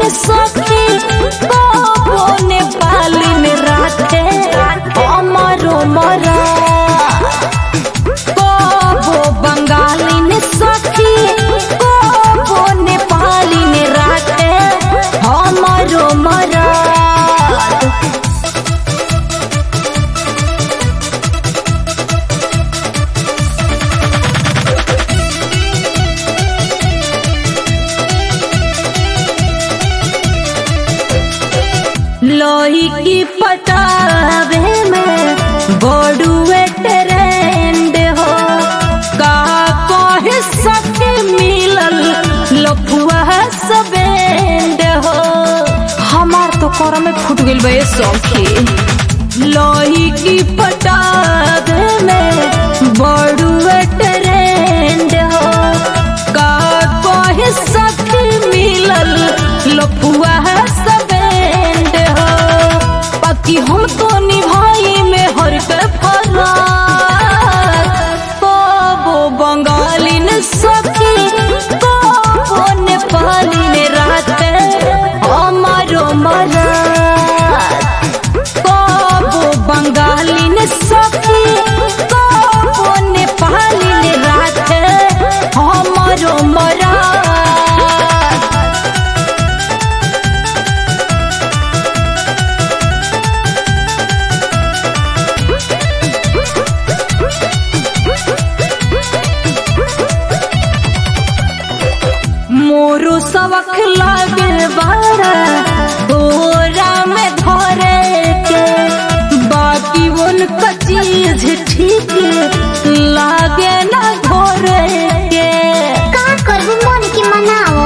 सखी कबो नेपाली में राखे अमरो मरा कबो बंगाली में सखी कबो नेपाली में राखे अमरो मरा लोही की पटावे में बड़ुए ट्रेंड हो का कहे सके मिलल लफुआ सबेंड हो हमार तो कर में फूट गइल बे सखी लोही की पटावे में बड़ुए ट्रेंड हो का कहे सके मिलल लफुआ सबेंड हो बाकी हम तो निभाई में हर के फरार कबो बंगाली ने सखी कबो नेपाली ने रात हमारो मरा कबो बंगाली ने सखी कबो नेपाली ने रात हमारो मरा मोरू सबक लागे बारा तोरा में धरे के बाकी उनका चीज ठीक लागे ना घोरे के का करबू मन के मनाओ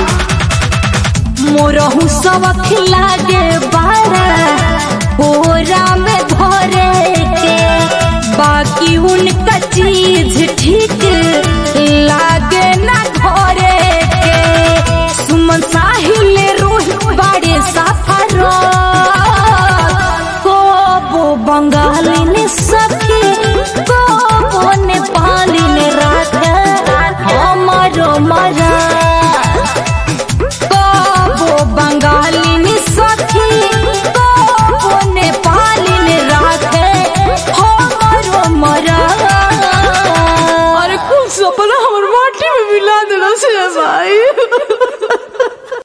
मोरहू सबक लागे बारा तोरा में धरे के बाकी उनका चीज ठीक लागे ना घोरे के सुमन साहिल